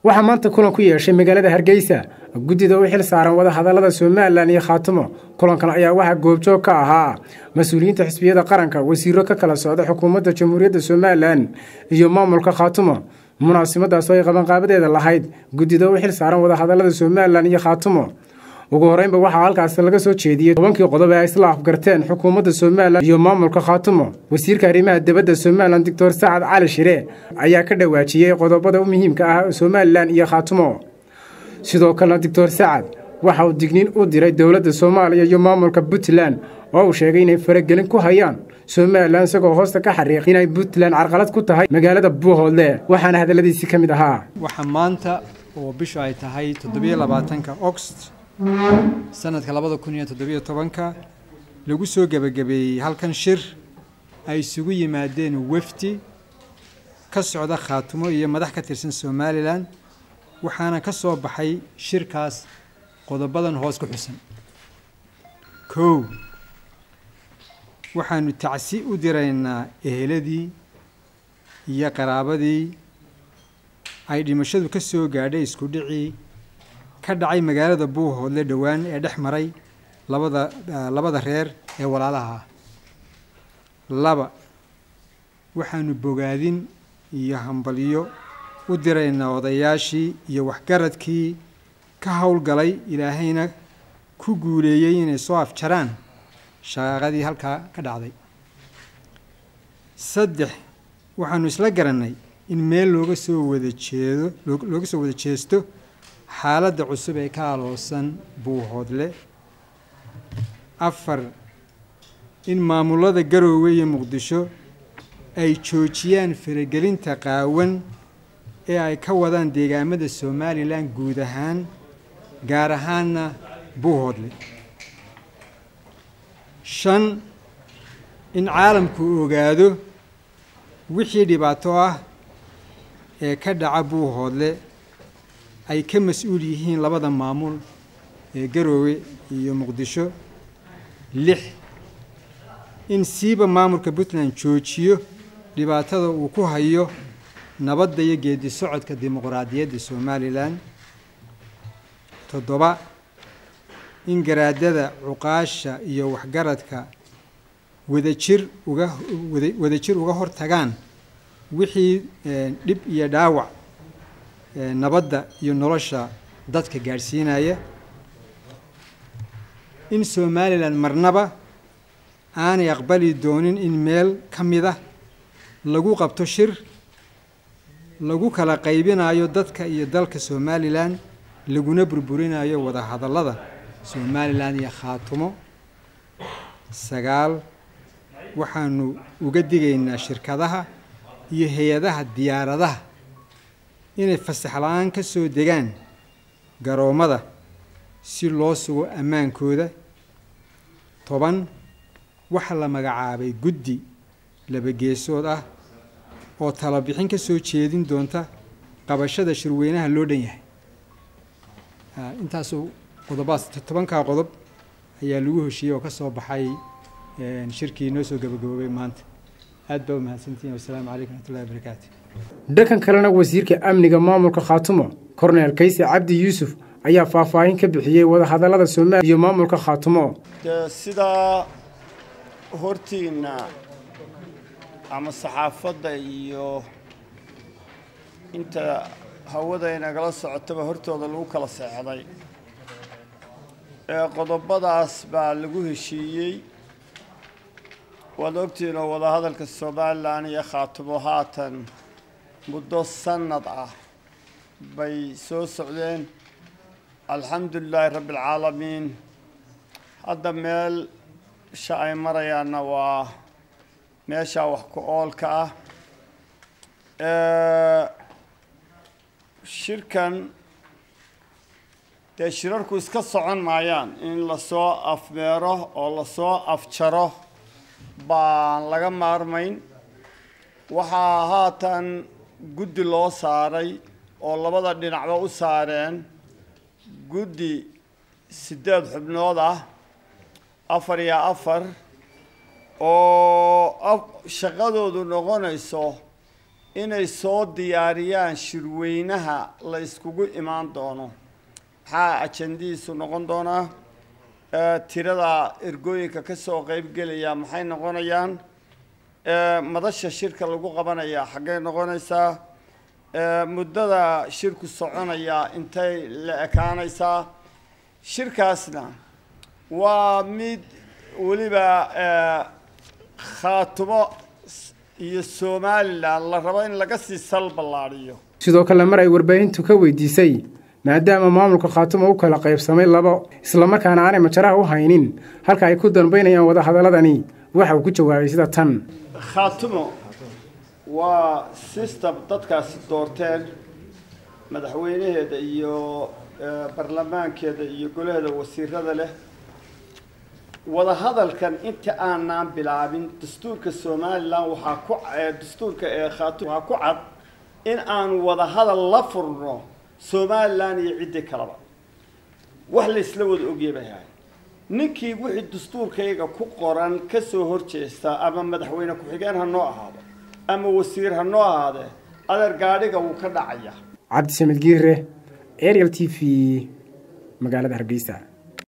waxaa maanta kulan ku yeeshay magaalada hargeysa guddida u xil saaran wadahadallada somalilan iyo khaatumo kulankan ayaa waxaa goobjoog ka ahaa mas-uuliyiinta xisbiyada qaranka wasiiro ka kala socda xukuumadda jamhuuriyadda somalilan iyo maamulka khaatumo munaasabadaas oo ay qabanqaabadeeda lahayd guddida u xil saaran wadahadallada somalilan iyo khaatumo ugu horeynba waxaa halkaas laga soo jeediyey tobankii qodob ee ay isla afgarteen xukuumadda somalilan iyo maamulka khaatumo wasiirka arrimaha dibadda somalilan doctor sacad cali shire ayaa ka dhawaajiyey qodobada u muhiimka ah somalilan iyo khaatumo sidoo kalena doctor sacad waxa uu digniin u diray dowladda soomaaliya iyo maamulka puntland oo uu sheegay inay faragelin ku hayaan somalilan isagoo hoosta ka xariiq inay puntland carqalad ku tahay magaalada buuhoodle waxaana hadalladiisii ka mid ahaa waxaa maanta oo bishu ay tahay toddobiyo labaatanka ogost sanadka labada kun iyo toddobiyo tobanka lagu soo gebagabeeyey halkan shir ay isugu yimaadeen wefdi ka socda khaatumo iyo madax ka tirsan somalilan waxaana ka soo baxay shirkaas qodobadan hoos ku xusan kow waxaanu tacsi u diraynaa eheladii iyo qaraabadii ay dhimashadu ka soo gaadhay isku dhicii ka dhacay magaalada buuhoodle dhowaan ee dhex maray labada labada reer ee walaalaha ah laba waxaanu bogaadin iyo hambalyo u diraynaa odayaashii iyo waxgaradkii ka howlgalay ilaahayna ku guuleeyey inay soo afjaraan shaqaaqadii halkaa ka dhacday saddex waxaanu isla garannay in meel looga soo wada jeedo looga soo wada jeesto xaaladda cusub ee ka aloosan buuhoodle afar in maamulada garoowe iyo muqdisho ay joojiyaan faragelinta qaawan ee ay ka wadaan deegaamada somalilan guud ahaan gaar ahaanna buuhoodle shan in caalamku ogaado wixii dhibaato ah ee ka dhaca buuhoodle ay ka mas-uul yihiin labada maamul ee garoowe iyo muqdisho lix in siiba maamulka puntland joojiyo dhibaatada uu ku hayo nabadda iyo geedi socodka dimuqraadiyadda somalilan toddoba in garaadada cuqaasha iyo waxgaradka wadajir uga wadajir uga hortagaan wixii dhib iyo dhaawac nabadda iyo nolosha dadka gaadhsiinaya in somalilan marnaba aanay aqbali doonin in meel ka mid ah lagu qabto shir lagu kala qaybinayo dadka iyo dalka somalilan laguna burburinayo wadahadallada somalilan iyo khaatumo sagaal waxaanu uga digaynaa shirkadaha iyo hay-adaha diyaaradaha inay fasax la-aan ka soo degaan garoommada si loo sugo ammaankooda toban waxaa la magacaabay guddi labageesood ah oo talabixin ka soo jeedin doonta qabashada shirweynaha loo dhan yahay intaasuu qodobaas tobankaa qodob ayaa lagu heshiiyey oo ka soo baxay shirkii noo soo gabagaboobay maanta aad baa u mahadsantihin wasalaamu calaykum raxmatullahi wabarakaatu dhankan kalena wasiirka amniga maamulka khaatumo korneel kayse cabdi yuusuf ayaa faahfaahin ka bixiyey wadahadallada somaliya iyo maamulka khaatumo dee sidaa hortiinna ama saxaafadda iyo inta hawada inagala socotaba hortooda lagu kala seexday ee qodobadaas baa lagu heshiiyey waad ogtihiin oo wadahadalka somalilan iyo khaatumo haatan muddo sannad ah bay soo socdeen alxamdu lilaahi rabbi alcaalamiin hadda meel sha ay marayaanna waa meeshaa wax ku oolka ah shirkan dee shirarku iska socon maayaan in lasoo afmeero oo lasoo afjaro baan laga maarmayn waxaa haatan guddi loo saaray oo labada dhinacba u saareen guddi siddeed xubnood ah afar iyo afar oo shaqadoodu noqonayso inay soo diyaariyaan shirweynaha la iskugu imaan doono maxaa ajandihiisu noqon doonaa tirada ergooyinka ka soo qeybgelaya maxay noqonayaan madasha shirka lagu qabanayaa xaggey noqonaysaa muddada shirku soconaya intay la ekaanaysaa shirkaasna waa mid weliba khaatumo iyo somalilan la rabo in laga sii sal ballaadhiyo sidoo kale mar ay warbaahintu ka weydiisay maadaama maamulka khaatumo u kala qaybsamay labo islamarkaana aanay majaraha u haynin halka ay ku dambaynayaan wadahadaladani waxa uu ku jawaabay sida tan khaatumo waa system dadkaasi doorteen madaxweynaheeda iyo barlamaankeeda iyo golaheeda wasiirada leh wadahadalkan inta aanaan bilaabin dastuurka somalilan waxaa ku dastuurka ee khaatum waxaa ku cad in aanu wadahadal la furno somalilan iyo ciddii kaleba wax la isla wada ogya bay ahay ninkii wixii dastuurkayga ku qoran ka soo horjeesta ama madaxweyne ku-xigeen ha noo ahaado ama wasiir ha noo ahaadee adeer gaadhiga wuu ka dhacaya cabdisamed giire ariel t v magaalada hargeysa